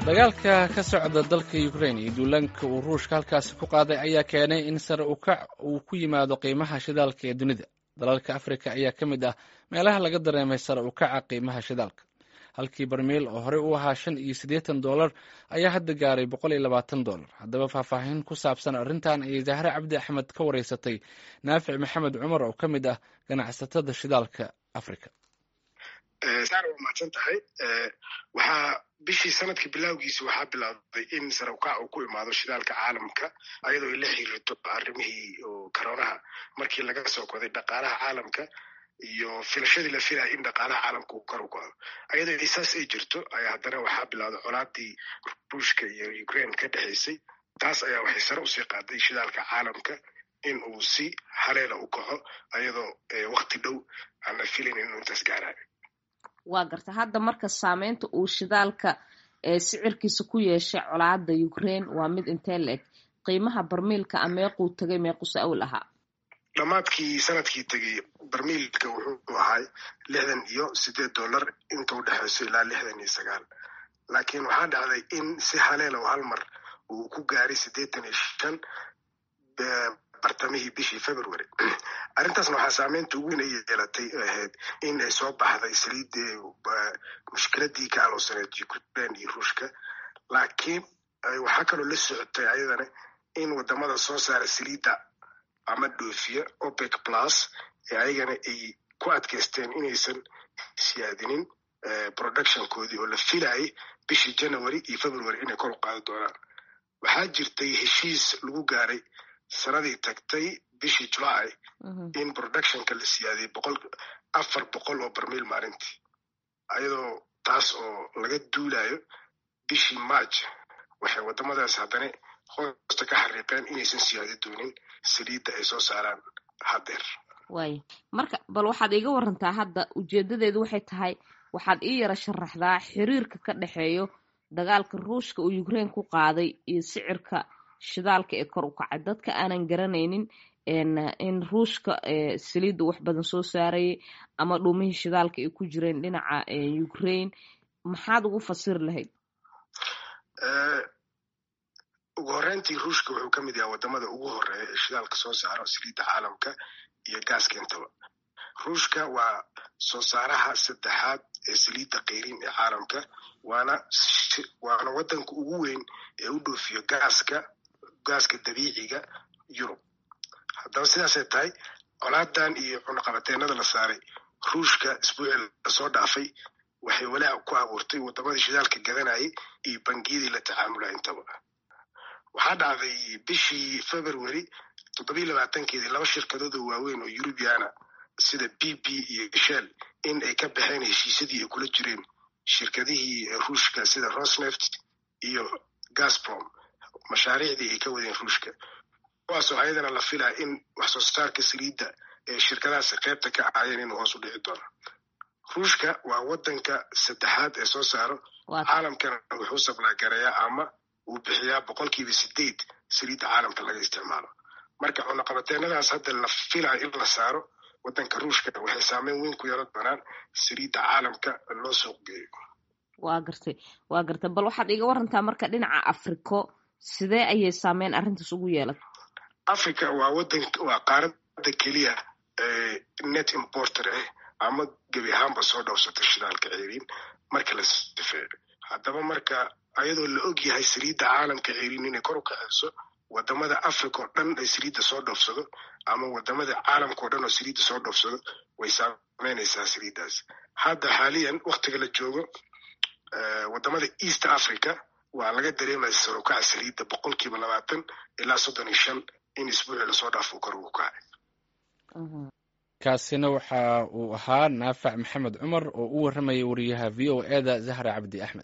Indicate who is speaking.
Speaker 1: dagaalka ka socda dalka ukrain iyo duulaanka uu ruushka halkaasi ku qaaday ayaa keenay in sare ukac uu ku yimaado qiimaha shidaalka ee dunida dalalka afrika ayaa ka mid ah meelaha laga dareemay sare ukaca qiimaha shidaalka halkii barmiil oo horey u ahaa shan iyo siddeetan dollar ayaa hadda gaaray boqol iyo labaatan dollar haddaba faahfaahin ku saabsan arrintan ayay zahre cabdi axmed ka wareysatay naafic maxamed cumar oo ka mid ah ganacsatada shidaalka afrika
Speaker 2: saar waa mahadsan tahay waxaa bishii sanadka bilowgiisa waxaa bilaabday in sare ukac uu ku imaado shidaalka caalamka ayadoo ay la xiriirto arrimihii koronaha markii laga soo koday dhaqaalaha caalamka iyo filashadii la filaya in dhaqaalaha caalamka uu kor u kaco ayadoo saas ay jirto ayaa haddana waxaa bilowday colaadii ruushka iyo ukraine ka dhexaysay taas ayaa waxay sare usii qaaday shidaalka caalamka in uu si haleela u kaco ayadoo wakti dhow aan la filayn inuu intaas gaarayo
Speaker 3: waa garta hadda marka saameynta uu shidaalka sicirkiisa ku yeeshay colaada ukraine waa mid intee la eg qiimaha barmiilka a meequu tagay meequse awl ahaa
Speaker 2: dhammaadkii sanadkii tegey barmiilka wuxuu ahay lixdan iyo siddeed dollar inta u dhexayso ilaa lixdan iyo sagaal laakiin waxaa dhacday in si haleela hal mar uu ku gaaray siddeetan iyo shan bartamihii bishii february arrintaasna waxaa saameynta ugu weyn ay yeelatay ahayd in ay soo baxday saliidii mushkiladii ka aloosaneed ukraine iyo ruushka laakiin waxaa kaloo la socotay ayadana in wadamada soo saara saliidda ama dhoofiya opec plus ee ayagana ay ku adkaysteen inaysan siyaadinin productionkoodii oo la filayay bishii january iyo february inay kor u qaadi doonaan waxaa jirtay heshiis lagu gaaray sanadii tagtay bishii july in productionka la siyaadiyay boqol afar boqol oo barmiil maalintii ayadoo taas oo laga duulayo bishii march waxay wadamadaas haddana hoosta ka xariiqeen inaysan siyaadi doonin saliidda ay soo saaraan haddeer
Speaker 3: waaya marka bal waxaad iiga warantaa hadda ujeedadeedu waxay tahay waxaad ii yara sharaxdaa xiriirka ka dhexeeyo dagaalka ruushka uu ukraine ku qaaday iyo sicirka shidaalka ee kor u kacay dadka aanan garanaynin in ruushka saliidda wax badan soo saarayay ama dhumihii shidaalka ay ku jireen dhinaca ukraine maxaad ugu fasiri lahayd
Speaker 2: ugu horreyntii ruushka wuxuu ka mid yahay wadamada ugu horeeya ee shidaalka soo saaro saliidda caalamka iyo gaaska intaba ruushka waa soo saaraha saddexaad ee saliidda kayrin ee caalamka waana waana wadanka ugu weyn ee u dhoofiyo gaaska gaaska dabiiciga yurub haddaba sidaasay tahay colaadan iyo cunaqabateenada la saaray ruushka isbuucii lasoo dhaafay waxay walaac ku abuurtay wadamadii shidaalka gadanayay iyo bangiyadii la tacaamulay intaba waxaa dhacday bishii february toddobiyi labaatankeedii laba shirkadood oo waaweyn oo yurubiana sida b b iyo shell in ay ka baxeen heshiisyadii ay kula jireen shirkadihii ruushka sida rosneft iyo gasprom mashaariicdii ay ka wadeen ruushka kuwaasoo ayadana la filaya in wax soo saarka saliidda ee shirkadahaasi qaybta ka ahaayeen inuu hoos u dhici doono ruushka waa wadanka saddexaad ee soo saaro caalamkana wuxuu sablaagareeyaa ama uu bixiyaa boqolkiiba sideed saliidda caalamka laga isticmaalo marka cunaqabateenadaas hadda la filayo in la saaro wadanka ruushka waxay saameyn weyn ku yeelan doonaan saliidda caalamka loo suuq geeyo
Speaker 3: waa gartay waa gartay bal waxaad iiga warantaa marka dhinaca africo sidee ayay saameyn arrintaas ugu yeelatay
Speaker 2: africa waa wadan waa qaaradda keliya net importer ah ama gebi ahaanba soo dhowsata shidaalka ceeriin marka la sifeeyo haddaba marka ayadoo la og yahay saliidda caalamka ceeriin inay kor u kaceyso wadamada africa oo dhan ay saliidda soo dhoofsado ama wadamada caalamka oo dhan oo saliidda soo dhoofsado way saameynaysaa saliiddaas hadda xaaliyan waktiga la joogo wadamada east africa waa laga dareemaya sarukaca saliidda boqolkiiba labaatan ilaa soddon iyo shan in isbuucii lasoo dhaafo kor ugu kacay
Speaker 1: kaasina waxa uu ahaa naafac maxamed cumar oo u warramayay wariyaha v o e da zahra cabdi axmed